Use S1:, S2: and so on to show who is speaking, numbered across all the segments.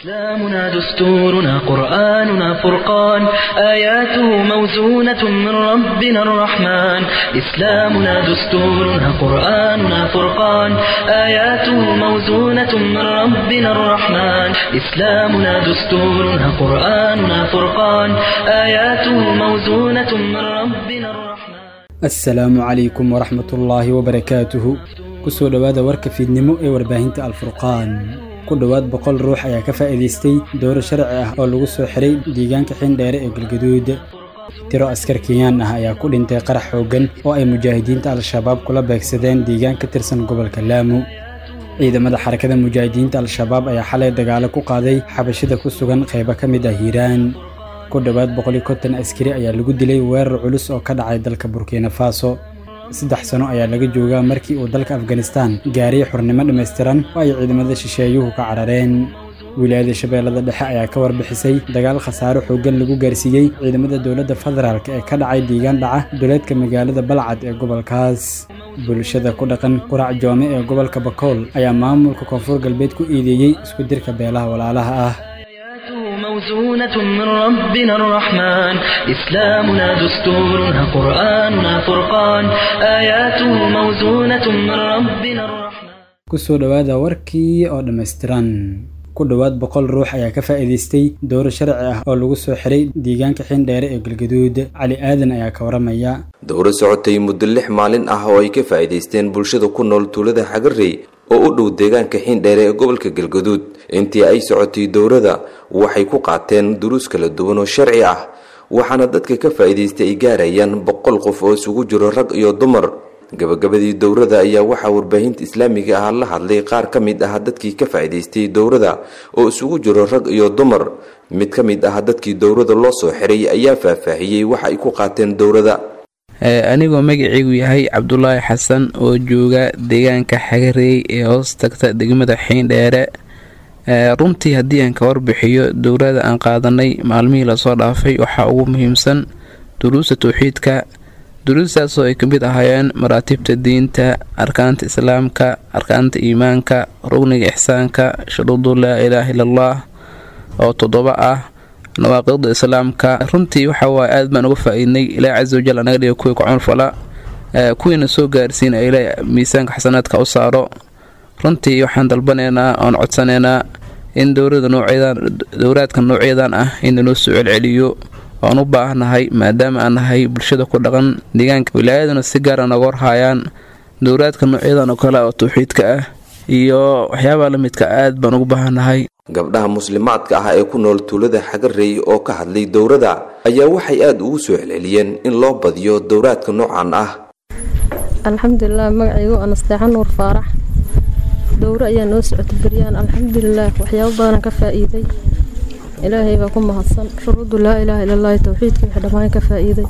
S1: إسلامنا دستورنا قرآننا فرقان آياته موزونة من ربنا الرحمن إسلامنا دستورنا قرآننا فرقان آياته موزونة من ربنا الرحمن إسلامنا دستورنا قرآننا فرقان آياته موزونة من ربنا الرحمن
S2: asalaamu calaykum waraxmatullaahi wabarakaatuhu kusoo dhowaada warka fiidnimo ee warbaahinta alfurqaan ku dhowaad boqol ruux ayaa ka faa'iidaystay dowro sharci ah oo lagu soo xiray deegaanka xindheere ee galgaduud tiro askar kenyaan ah ayaa ku dhintay qarax xooggan oo ay mujaahidiinta al-shabaab kula beegsadeen deegaan ka tirsan gobolka laamu ciidamada xarakada mujaahidiinta al-shabaab ayaa xalay dagaalo ku qaaday xabashida ku sugan qaybo ka mid ah hiiraan ku dhowaad boqoli konton askari ayaa lagu dilay weerar culus oo ka dhacay dalka burkina faso saddex sano ayaa laga joogaa markii uu dalka afganistan gaariy xurnimo dhammaystiran oo ay ciidamada shisheeyuhu ka carareen wilaayada shabeellada dhexe ayaa ka warbixisay dagaal khasaaro xooggan lagu gaarsiiyey ciidamada dowladda federaalk ee ka dhacay deegaan dhaca duleedka magaalada balcad ee gobolkaas bulshada ku dhaqan qurac joome ee gobolka bakool ayaa maamulka koonfur galbeed ku iideeyey isku dirka beelaha walaalaha ah
S1: موزونة من ربنا الرحمن إسلامنا دستورنا قرآننا فرقان آياته موزونة من ربنا الرحمن
S2: kusoo dhowaada warkii oo dhammaystiran ku dhowaad boqol ruux ayaa ka faa'iidaystay dowro sharci ah oo lagu soo xiray deegaanka xindheere ee galgaduud cali aadan ayaa ka waramaya
S3: dowro socotay muddo lix maalin ah oo ay ka faa'iidaysteen bulshada ku nool tuulada xagarey oo u dhow deegaanka xindheere ee gobolka galgaduud intii ay socotay dowrada waxay ku qaateen duruus kala duwan oo sharci ah waxaana dadka ka faa'iidaystay ay gaarayaan boqol qof oo isugu jiro rag iyo dumar gabagabadii dowrada ayaa waxaa warbaahinta islaamiga ah la hadlay qaar ka mid ah dadkii ka faa'iidaystay dowrada oo isugu jiro rag iyo dumar mid ka mid ah dadkii dowrada loo soo xiray ayaa faahfaahiyey waxa ay ku qaateen dowrada
S4: anigoo magacaygu yahay cabdulaahi xasan oo jooga deegaanka xagareey ee hoos tagta degmada xiindheere runtii haddii aan ka warbixiyo dowlada aan qaadanay maalmihii lasoo dhaafay waxaa ugu muhiimsan duruusta towxiidka duruustaasoo ay kamid ahaayeen maraatibta diinta arkaanta islaamka arkaanta iimaanka rugniga ixsaanka shuruudu laa ilaaha ila allah oo toddoba ah nawaaqida islaamka runtii waxawaaye aad baan uga faa-iidnay ilaahi casa wajal anaga dhiga kuwii kucunfala kuwiina soo gaarsiin ee ilaahi miisaanka xasanaadka u saaro runtii waxaan dalbanaynaa oon codsanaynaa in dowlada noocyadan dowlaadka noocyadan ah in lanoo soo celceliyo oan u baahnahay maadaama aan nahay bulshada ku dhaqan deegaanka wilaayaduna si gaara nooga warhaayaan dowlaadka noocyadan oo kale oo tawxiidka ah iyo waxyaabaha la midka aad baan ugu baahannahay
S3: gabdhaha muslimaadka ah ee ku nool tuulada xagarey oo ka hadlay dowrada ayaa waxay aada ugu soo celceliyeen in loo badiyo dowraadka noocan ah
S5: alxamdulilah magacaygu anasteexan nuur faarax dowro ayaa noo socota beryaan alxamdulilah waxyaabo badanaan ka faa-iiday ilaahay baa ku mahadsan shuruudu laa ilaaha ilalahi towxiidka wix dhammaan ka faa-iiday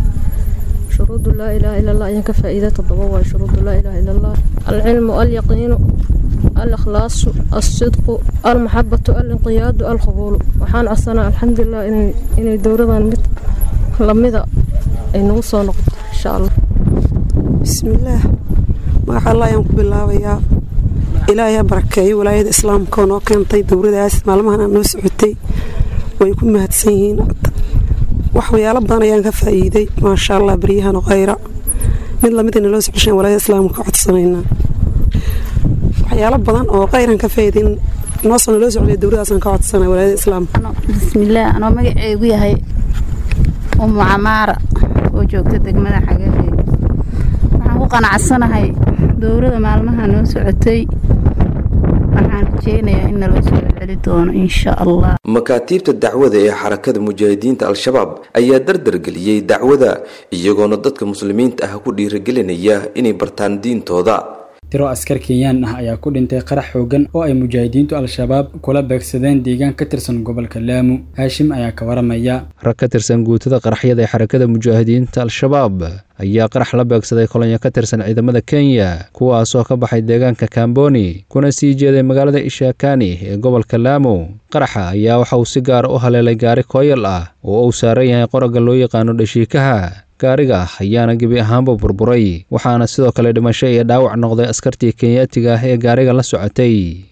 S5: shuruudu laa ilaaha ilallah ayaan ka faa-iiday toddoba waay shuruudu laa ilaaha ilallah alcilmu alyaqiinu alakhlaasu alsidqu almaxabatu alinqiyaadu alqabuulu waxaan codsanaa alxamdulilah inay dowradan mid lamida ay nagu soo noqoto insha allah
S6: bismillaah magaca allah ayaan ku bilaabayaa ilaahay ha barakeeyo walaayada islaamka oo noo keentay dowradaas maalmahan noo socotay way ku mahadsan yihiin waxyaalo badan ayaan ka faa'iiday maasha allah baryahan khayra mid lamidana loo socoshaan walaayada islaamka ka codsanaynaa waxyaalo badan oo khayran ka faa'iiday noosana loo socday dowradaasaan ka codsanay walaayada islaamka
S7: bismillaah anoo magaceygu yahay umu camaara oo joogta degmada xagareed waxaan ku qanacsanahay dowrada maalmaha noo socotay waxaan rajeynayaa in naloo soo celi doono insha allah
S3: makaatiibta dacwada ee xarakada mujaahidiinta al-shabaab ayaa dardargeliyey dacwada iyagoona dadka muslimiinta ah ku dhiiragelinaya inay bartaan diintooda
S2: tiro askar kenyaan ah ayaa ku dhintay qarax xooggan oo ay mujaahidiintu al-shabaab kula beegsadeen deegaan ka tirsan gobolka laamu haashim ayaa ka waramaya
S8: rag ka tirsan guutada qaraxyada ee xarakada mujaahidiinta al-shabaab ayaa qarax la beegsaday kolonyo ka tirsan ciidamada kenya kuwaasoo ka baxay deegaanka kamboni kuna sii jeeday magaalada ishakani ee gobolka laamu qaraxa ayaa waxa uu si gaara u haleelay gaari kooyal ah oo uu saaran yahay qoragga loo yaqaano dhashiikaha gaariga ayaana gebi ahaanba burburay waxaana sidoo kale dhimasho iyo dhaawac noqday askartii kenyaatiga ah ee gaariga la socotay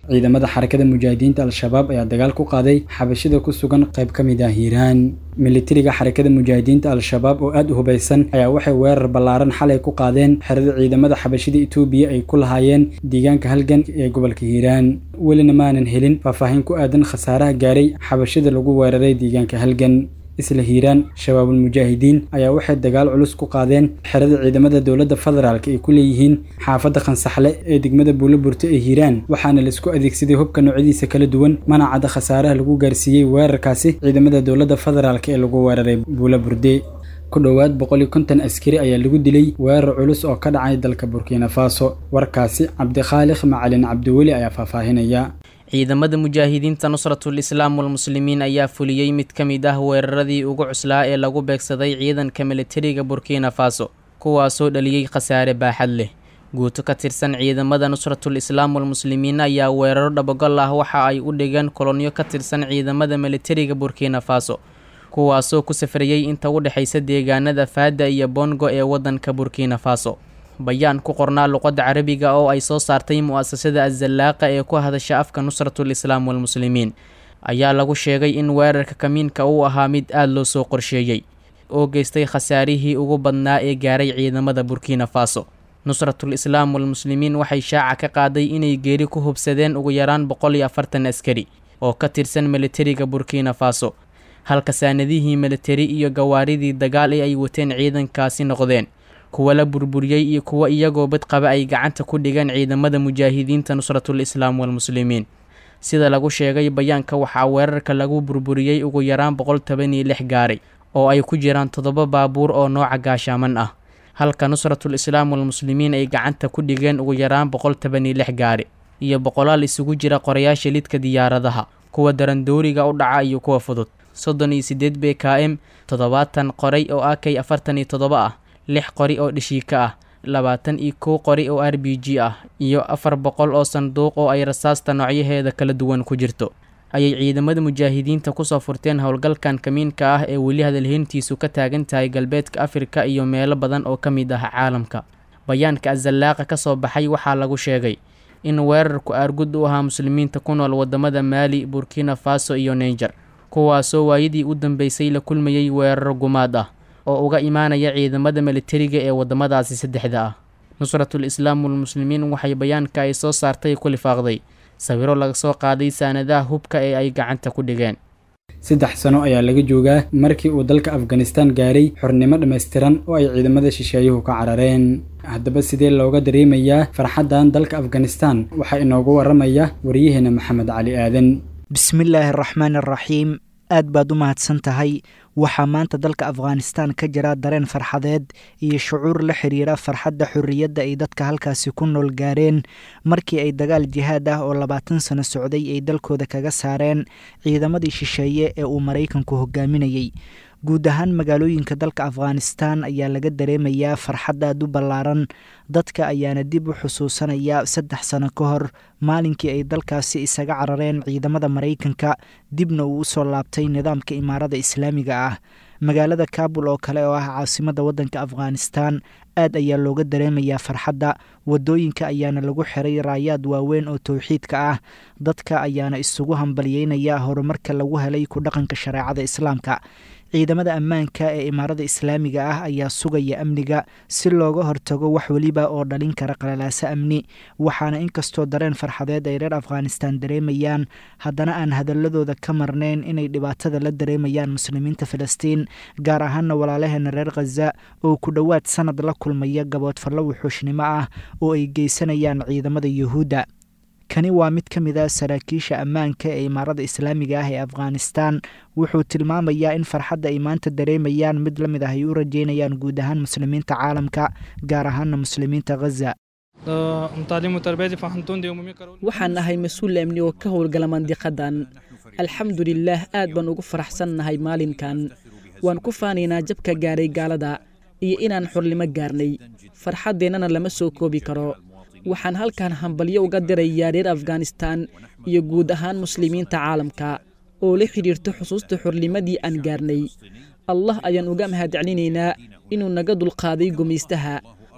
S2: ciidamada xarakada mujaahidiinta al-shabaab ayaa dagaal ku qaaday xabashida ku sugan qayb ka mid ah hiiraan militariga xarakada mujaahidiinta al-shabaab oo aada u hubaysan ayaa waxay weerar ballaaran xalay ku qaadeen xerada ciidamada xabashida etoobiya ay ku lahaayeen deegaanka halgan ee gobolka hiiraan welina maanan helin faahfaahin ku aadan khasaaraha gaaray xabashida lagu weeraray deegaanka halgan isla hiiraan shabaabul mujaahidiin ayaa waxay dagaal culus ku qaadeen xerada ciidamada dowladda federaalk ay ku leeyihiin xaafadda khansaxle ee degmada buuloburte ee hiiraan waxaana laisku adeegsaday hubka noocyadiisa kala duwan manacadda khasaaraha lagu gaarsiiyey weerarkaasi ciidamada dowladda federaalk ee lagu weeraray buuloburde ku dhowaad boqol iyo konton askari ayaa lagu dilay weerar culus oo ka dhacay dalka burkina faso warkaasi cabdikhaaliq macalin cabdiweli ayaa faahfaahinaya
S9: ciidamada mujaahidiinta nusratul islaam walmuslimiin ayaa fuliyey mid ka mid ah weeraradii ugu cuslaa ee lagu beegsaday ciidanka militariga burkina faso kuwaasoo dhaliyey khasaare baaxad leh guuto ka tirsan ciidamada nusratul islaam walmuslimiin ayaa weeraro dhabagol ah waxa ay u dhigeen kolonyo ka tirsan ciidamada militariga burkina faso kuwaasoo ku safrayey inta u dhexaysa deegaanada faada iyo bongo ee waddanka burkina faso bayaan ku qornaa luqadda carabiga oo ay soo saartay mu-asasada azallaaqa ee ku hadasha afka nusratul islaam walmuslimiin ayaa lagu sheegay in weerarka kamiinka uu ahaa mid aada loo soo qorsheeyey oo geystay khasaarihii ugu badnaa ee gaaray ciidamada burkina faso nusratul islaam walmuslimiin waxay shaaca ka qaaday inay geeri ku hubsadeen ugu yaraan boqol iyo afartan askari oo ka tirsan militariga burkina faso halka saanadihii militari iyo gawaaridii dagaal ee ay wateen ciidankaasi noqdeen kuwa la burburiyey iyo kuwa iyagoo badqaba ay gacanta ku dhigeen ciidamada mujaahidiinta nusratul islaam walmuslimiin sida lagu sheegay bayaanka waxaa weerarka lagu burburiyey ugu yaraan boqol toban iyo lix gaari oo ay ku jiraan toddoba baabuur oo nooca gaashaaman ah halka nusratul islaam walmuslimiin ay gacanta ku dhigeen ugu yaraan boqol toban iyo lix gaari iyo boqolaal isugu jira qorayaasha lidka diyaaradaha kuwa darandooriga u dhaca iyo kuwa fudud soddon iyo siddeed b k m toddobaatan qoray oo a k afartan iyo toddoba ah lix qori oo dhishiika ah labaatan iyo kow qori oo r b g ah iyo afar boqol oo sanduuq oo ay rasaasta noocyaheeda kala duwan ku jirto ayay ciidamada mujaahidiinta kusoo furteen howlgalkan kamiinka ah ee weli hadalheyntiisu ka taagan tahay galbeedka afrika iyo meelo badan oo ka mid ah caalamka bayaanka azallaaqa ka soo baxay waxaa lagu sheegay in weerarku aargud u ahaa muslimiinta ku nool wadamada maali burkina faso iyo naiger kuwaasoo waayadii u dambeysay la kulmayey weeraro gumaad ah oo uga imaanaya ciidamada militariga ee wadamadaasi saddexda ah nusratul islaam walmuslimiin waxay bayaanka ay soo saartay ku lifaaqday sawiro laga soo qaaday saanadaha hubka ee ay gacanta ku dhigeen
S2: saddex sano ayaa laga joogaa markii uu dalka afghanistan gaaray xornimo dhammaystiran oo ay ciidamada shisheeyuhu ka carareen haddaba sidee looga dareemayaa farxaddan dalka afghanistan waxaa inoogu waramaya waryaheena maxamed cali aadan
S10: bismillaahi araxmaan araxiim aad baad u mahadsan tahay waxaa maanta dalka afghanistan ka jira dareen farxadeed iyo shucuur la xiriira farxadda xorriyadda ay dadka halkaasi ku nool gaareen markii ay dagaal jihaad ah oo labaatan sano socday ay dalkooda kaga saareen ciidamadii shisheeye ee uu maraykanku hogaaminayey guud ahaan magaalooyinka dalka afghanistan ayaa laga dareemayaa farxad aad u ballaaran dadka ayaana dib u xusuusanaya saddex sano ka hor maalinkii ay dalkaasi isaga carareen ciidamada maraykanka dibna uu usoo laabtay nidaamka imaarada islaamiga ah magaalada kabul oo kale oo ah caasimada waddanka afghanistan aad ayaa looga dareemayaa farxadda wadooyinka ayaana lagu xiray raayaad waaweyn oo towxiidka ah dadka ayaana isugu hambalyeynaya horumarka lagu helay ku dhaqanka shareecada islaamka ciidamada ammaanka ee imaarada islaamiga ah ayaa sugaya amniga si looga hortago wax weliba oo dhalin kara qalalaaso amni waxaana inkastoo dareen farxadeed ay reer afghanistan dareemayaan haddana aan hadaladooda ka marnayn inay dhibaatada la dareemayaan muslimiinta filistiin gaar ahaana walaalaheena reer khaza oo ku dhowaad sanad la kulmaya gaboodfallo wuxuushnimo ah oo ay geysanayaan ciidamada yuhuudda kani waa mid ka mid a saraakiisha ammaanka ee imaarada islaamiga ah ee afghanistan wuxuu tilmaamayaa in farxadda ay maanta dareemayaan mid la mid ah ay u rajeynayaan guud ahaan muslimiinta caalamka gaar ahaana muslimiinta khaza
S11: waxaan nahay mas-uul amni oo ka howlgala mandiqadan alxamdulilaah aad baan ugu faraxsannahay maalinkan waan ku faanaynaa jabka gaaray gaalada iyo inaan xornimo gaarnay farxaddeennana lama soo koobi karo waxaan halkan hambalyo uga dirayaa reer afghanistan iyo guud ahaan muslimiinta caalamka oo la xidhiirto xusuusta xornimadii aan gaarnay allah ayaan uga mahadcelinaynaa inuu naga dulqaaday gumaystaha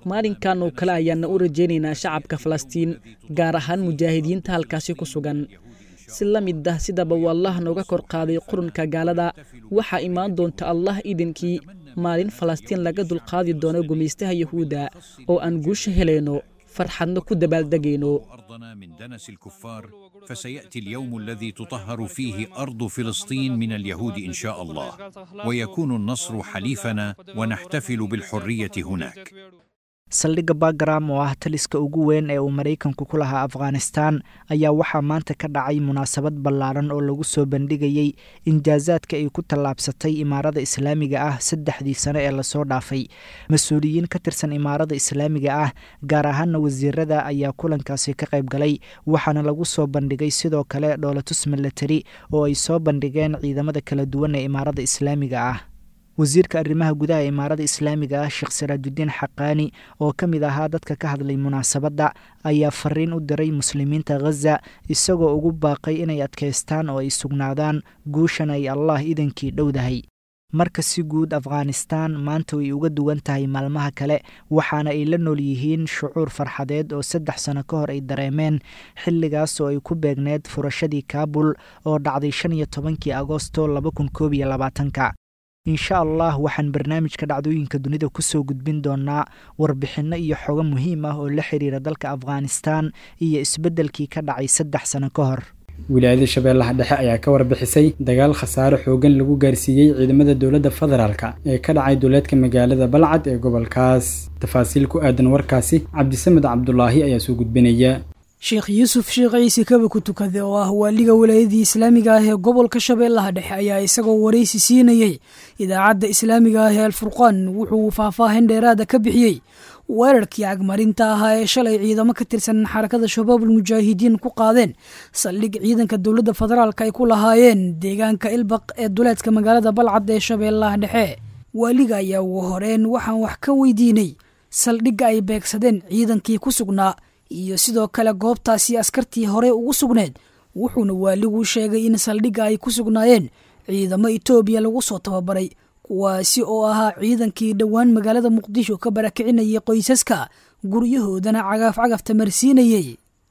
S11: maalinkan oo kale ayaana u rajaynaynaa shacabka falastiin gaar ahaan mujaahidiinta halkaasi ku sugan si la mid ah sidaba uu allah nooga kor qaaday qurunka gaalada waxaa imaan doonta allah idinkii maalin falastiin laga dulqaadi doono gumaystaha yahuudda oo aan guusha helayno farxadna ku dabaaldegayno
S12: أرضنا من دنس الكفار فسيأتي اليوم الذي تطهر فيه أرض فلسطين من اليهود إن شاء الله ويكون النصر حليفنا ونحتفل بالحرية هناك
S10: saldhigga bagram oo ah taliska ugu weyn ee uu maraykanku ku lahaa afghanistan ayaa waxaa maanta ka dhacay munaasabad ballaaran oo lagu soo bandhigayey injaasaadka ay ku tallaabsatay imaarada islaamiga ah saddexdii sano ee lasoo dhaafay mas-uuliyiin ka tirsan imaarada islaamiga ah gaar ahaana wasiirada ayaa kulankaasi ka qayb galay waxaana lagu soo bandhigay sidoo kale dhoolatus milatari oo ay soo bandhigeen ciidamada kala duwan ee imaarada islaamiga ah wasiirka arrimaha gudaha ee imaarada islaamiga ah sheekh saraajudiin xaqaani oo ka mid ahaa dadka ka hadlay munaasabadda ayaa fariin u diray muslimiinta khaza isagoo ugu baaqay inay adkaystaan oo ay sugnaadaan guushan ay allah idankii dhowdahay marka si guud afghanistan maanta way uga duwan tahay maalmaha kale waxaana ay la nool yihiin shucuur farxadeed oo saddex sano ka hor ay dareemeen xilligaas oo ay ku beegneed furashadii kaabul oo dhacday shan iyo tobankii agosto laba kun koob iyo labaatanka insha allah waxaan barnaamijka dhacdooyinka dunida kusoo gudbin doonaa warbixinno iyo xogo muhiim ah oo la xiriira dalka afghanistan iyo isbeddelkii ka dhacay saddex sano ka hor
S2: wilaayada shabeellaha dhexe ayaa ka warbixisay dagaal khasaare xoogan lagu gaarsiiyey ciidamada dowladda federaalka ee ka dhacay duleedka magaalada balcad ee gobolkaas tafaasiil ku aadan warkaasi cabdisamed cabdulaahi ayaa soo gudbinaya
S13: sheekh yuusuf sheekh ciise kaba ku tukade oo ah waaliga walaayadii islaamiga ah ee gobolka shabeellaha dhexe ayaa isagoo waraysi siinayey idaacadda islaamiga ah ee alfurqaan wuxuu faahfaahin dheeraada ka bixiyey weerarkii cagmarinta ahaa ee shalay ciidamo ka tirsan xarakada shabaabul mujaahidiin ku qaadeen saldhig ciidanka dowladda federaalk ay ku lahaayeen deegaanka ilbaq ee duleedka magaalada balcad ee shabeellaha dhexe waaliga ayaa ugu horeen waxaan wax ka weydiinay saldhigga ay beegsadeen ciidankii ku sugnaa iyo sidoo kale goobtaasi askartii hore ugu sugneed wuxuuna waaligu sheegay in saldhigga ay ku sugnaayeen ciidamo etoobiya lagu soo tababaray kuwaasi oo ahaa ciidankii dhowaan magaalada muqdisho ka barakicinayay qoysaska guryahoodana cagaaf cagafta marsiinayey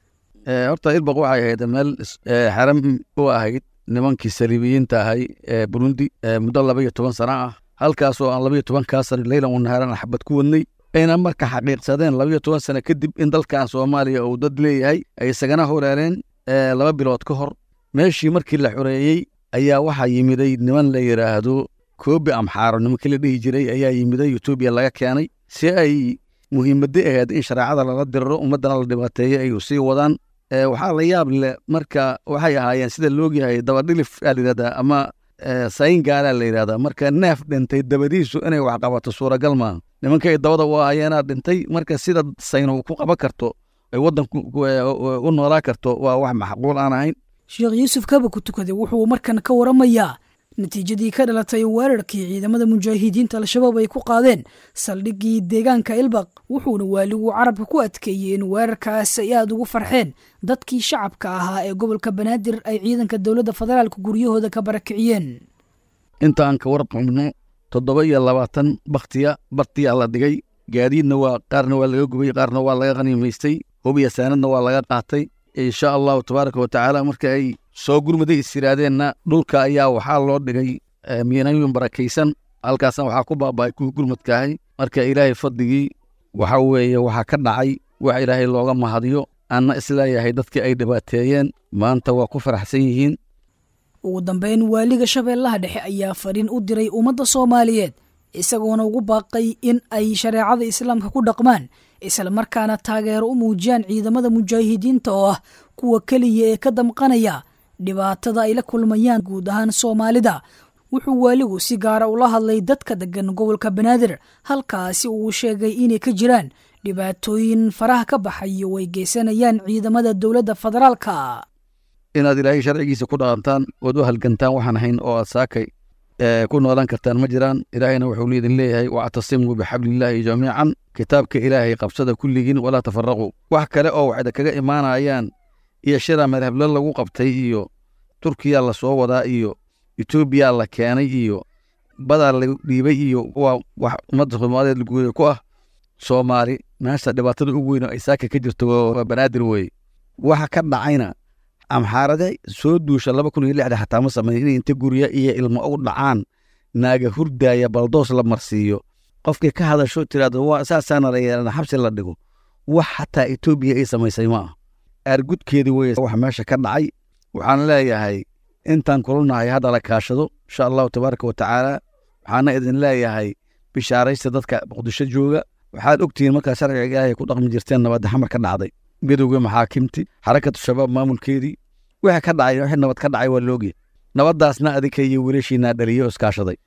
S14: horta ilbaq waxay ahayd meel xaram u ahayd nimankii saliibiyiinta ahay ee burundi muddo laba iyo toban sana ah halkaasoo aan laba iyo tobankaa sana leylan u naharan xabad ku wadnay ayna marka xaqiiqsadeen labayo toban sano kadib in dalkan soomaaliya uu dad leeyahay ay isagana horeereen laba bilood ka hor meeshii markii la xoreeyey ayaa waxaa yimiday niman la yidhaahdo koobi amxaaro nimankii la dhihi jiray ayaa yimiday etoobiya laga keenay si ay muhiimadda ahayd in shareecada lala diriro ummaddana la dhibaateeyo ay sii wadaan waxaa la yaab leh marka waxay ahaayeen sida loogyahay dabadhilif aa la yidhahdaa ama sayin gaalaa la yidhahdaa marka neef dhintay dabadiisu inay wax qabato suuragal maaha nimanka ay dabada u ahayeenaa dhintay marka sida sayno ku qaban karto ay waddanku u noolaa karto waa wax macquul aan ahayn
S13: sheekh yuusuf kaba ku tukade wuxuu markan ka waramayaa natiijadii ka dhalatay weerarkii ciidamada mujaahidiinta al-shabaab ay ku qaadeen saldhiggii deegaanka ilbaq wuxuuna waaligu carabka ku adkeeyey in weerarkaas ay aada ugu farxeen dadkii shacabka ahaa ee gobolka banaadir ay ciidanka dowladda federaalka guryahooda ka barakiciyeen
S14: intaan ka warqabno toddoba iyo labaatan baktiya bartiyaa la dhigay gaadiidna waa qaarna waa laga gubay qaarna waa laga qaniimaystay hubiya saanadna waa laga qaatay insha allahu tabaaraka wa tacaala marka ay soo gurmaday is yidhaahdeenna dhulka ayaa waxaa loo dhigay miinooyin barakaysan halkaasna waxaa ku baaba'ay kuwii gurmadkaahay marka ilaahay fadligii waxa weeye waxaa ka dhacay wax ilaahay looga mahadiyo anna isleeyahay dadkii ay dhibaateeyeen maanta waa ku faraxsan yihiin
S13: ugu dambeyn waaliga shabeellaha dhexe ayaa fadhin u diray ummadda soomaaliyeed isagoona ugu baaqay in ay shareecada islaamka ku dhaqmaan islamarkaana taageero u muujiyaan ciidamada mujaahidiinta oo ah kuwa keliya ee ka damqanaya dhibaatada ay la kulmayaan guud ahaan soomaalida wuxuu waaligu si gaara ula hadlay dadka degan gobolka banaadir halkaasi uu sheegay inay ka jiraan dhibaatooyin faraha ka baxayo way geysanayaan ciidamada dowladda federaalka
S14: inaad ilaahay sharcigiisa ku dhaqantaan ood u halgantaan waxaan ahayn oo aad saakay ku noolaan kartaan ma jiraan ilaahayna wuxuu liidin leeyahay wactasimuu bixablillaahi jamiican kitaabka ilaahay qabsada kulligiin walaa tafaraquu wax kale oo waxda kaga imaanayaan iyo shira madhablo lagu qabtay iyo turkiya la soo wadaa iyo etoobiya la keenay iyo badaa la dhiibay iyo waa wax ummadda soomaaliyeed guuda ku ah soomaali meesha dhibaatada ugu weyn oo ay saaka ka jirto waa banaadir weye waxa ka dhacayna amxaarade soo duusha laba kun iyo lixda xataa ma sameyn inay inta gurya iyo ilmo u dhacaan naaga hurdaaya baldoos la marsiiyo qofkii ka hadasho tiraahdo waa saasaana la yeelana xabsi la dhigo wax xataa etoobiya ay samaysay ma ah aargudkeedii weye wax meesha ka dhacay waxaan leeyahay intaan kulanahay hadda la kaashado insha allahu tabaaraka wa tacaala waxaana idin leeyahay bishaaraysta dadka muqdisho jooga waxaad ogtihiin markaa sharciga ilaahay ku dhaqmi jirteen nabadda xamar ka dhacday midowga maxaakimti xarakatu shabaab maamulkeedii wixii ka dhacay wixii nabad ka dhacay waa loogya nabaddaasna adinka iyo wiilashiinaa dhaliyo oo iskaashaday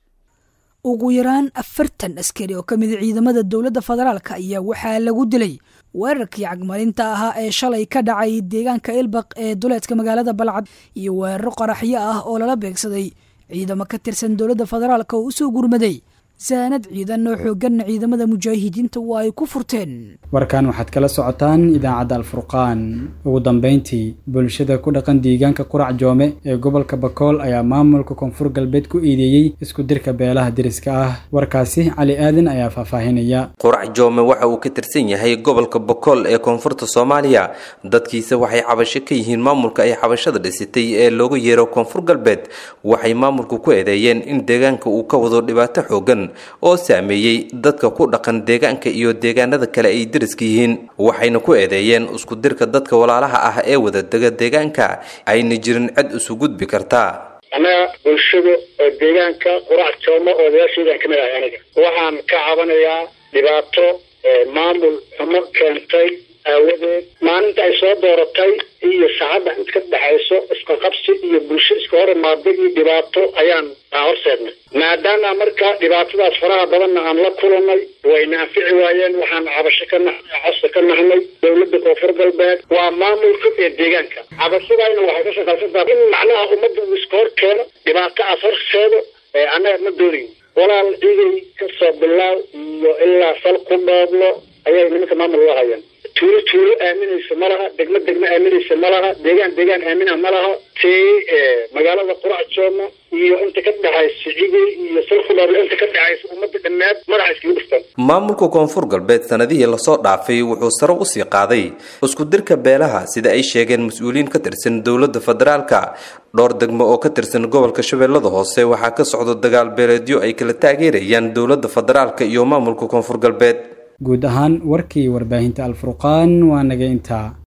S13: ugu yaraan afartan askari oo ka mid a ciidamada dowladda federaalka ayaa waxaa lagu dilay weerarkii cagmarinta ahaa ee shalay ka dhacay deegaanka ilbaq ee duleedka magaalada balcad iyo weeraro qaraxyo ah oo lala beegsaday ciidamo ka tirsan dowladda federaalka oo u soo gurmaday saanad ciidan oo xooganna ciidamada mujaahidiinta waa ay ku furteen
S2: warkan waxaad kala socotaan idaacadda alfurqaan ugu dambeyntii bulshada ku dhaqan deegaanka qurac joome ee gobolka bakool ayaa maamulka koonfur galbeed ku iideeyey isku dirka beelaha deriska ah warkaasi cali aadan ayaa faahfaahinaya
S3: qurac joome waxa uu ka tirsan yahay gobolka bakool ee koonfurta soomaaliya dadkiisa waxay cabasho ka yihiin maamulka ay xabashada dhisitay ee loogu yeero koonfur galbeed waxay maamulku ku eedeeyeen in deegaanka uu ka wado dhibaato xoogan oo saameeyey dadka ku dhaqan deegaanka iyo deegaanada kale ay deriska yihiin waxayna ku eedeeyeen isku dirka dadka walaalaha ah ee wadadega deegaanka ayna jirin cid isu gudbi kartaa
S15: annaga bulshada oo deegaanka qurac joomo oo odayaasheedaan ka mid ahay aniga waxaan ka cabanayaa dhibaato maamul xumo keentay aawadeed maalinta ay soo dooratay iyo saacadda inta ka dhexayso isqaqabsi iyo bulsho iska hor imaada iyo dhibaato ayaan horseednay maadaama marka dhibaatadaas faraha badanna aan la kulanay wayna anfici waayeen waxaan cabasho ka nahnay costa ka nahnay dowladda koonfur galbeed waa maamulka ee deegaanka cabashadayna waxay ka shaqaysantaa in macnaha ummadda uu iska hor keeno dhibaato aas horseedo annaga ma doonayn walaal ciiday kasoo bilaaw iyo ilaa sal ku dhooblo ayay nimanka maamul u hayaan tuulo tuulo aaminaysa ma laha degmo degmo aaminaysa ma laha deegaan deegaan aamina ma laha tii magaalada qurac jooma iyo inta ka dhexaysa cigay iyo salkudhooblo inta ka dhexaysa ummadda dhammaad madaxa iskaga dhuftaan
S3: maamulka koonfur galbeed sanadihii lasoo dhaafay wuxuu sare usii qaaday isku dirka beelaha sida ay sheegeen mas-uuliyiin ka tirsan dowladda federaalka dhowr degmo oo ka tirsan gobolka shabeellada hoose waxaa ka socda dagaal beeleedyo ay kala taageerayaan dowladda federaalka iyo maamulka koonfur galbeed
S2: guud ahaan warkii warbaahinta alfurqaan waa naga intaa